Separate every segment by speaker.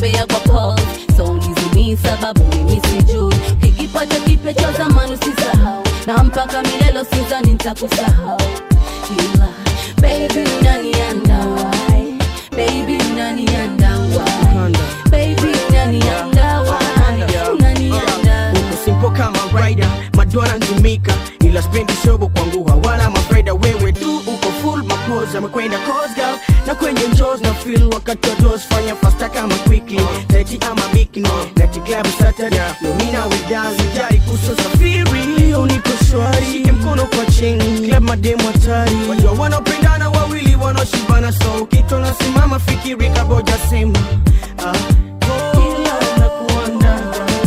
Speaker 1: natembea kwa pose so nizimi sababu mimi sijui kikipata kipya cha zamani usisahau na mpaka milelo sizani nitakusahau ila baby unaniandawai baby unaniandawai baby unaniandawai unanianda
Speaker 2: uko simple kama rider madona ntumika ila spendi shobo kwangu hawana mafaida wewe tu uko full mapoza amekwenda cosgal na kwenye njos na feel wakati wa dos fanya fasta kama quickly leti ama bikini leti club saturday nomina widazi jari kuso safiri leo niko shwari shike mkono kwa cheni club mademu hatari wajua wanaopendana wawili wanaoshibana so ukito nasimama fikiri kaboja sema ah. Ila nakuanda,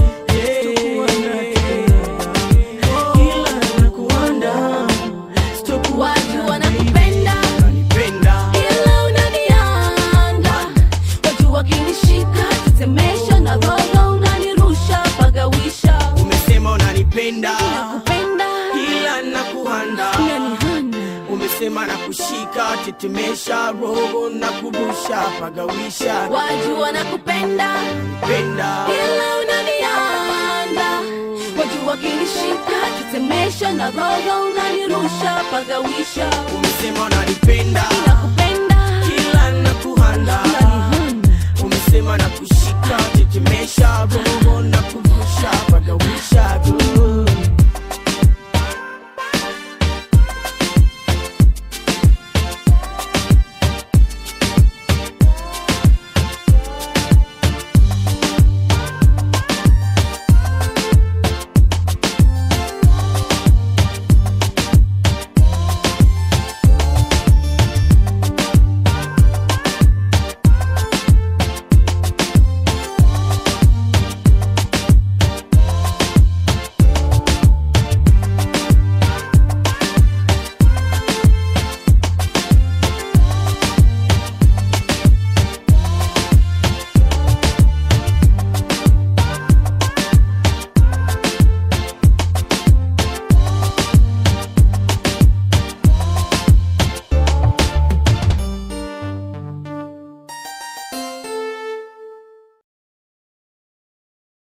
Speaker 2: ila nakuanda, sitokuwa
Speaker 1: watu wanakupenda
Speaker 2: Penda.
Speaker 1: ila unanianda watu wakinishika tetemesha na roho unanirusha pagawisha
Speaker 2: umesema unanipenda
Speaker 1: nakupenda
Speaker 2: ila nakuhanda
Speaker 1: unanihanda
Speaker 2: umesema na kushika tetemesha roho na kurusha pagawisha
Speaker 1: watu wanakupenda
Speaker 2: penda
Speaker 1: ila unanianda watu wakinishika tetemesha na roho unanirusha pagawisha
Speaker 2: umesema unanipenda
Speaker 1: nakupenda
Speaker 2: ila nakuhanda
Speaker 1: unanihanda
Speaker 2: umesema na kushika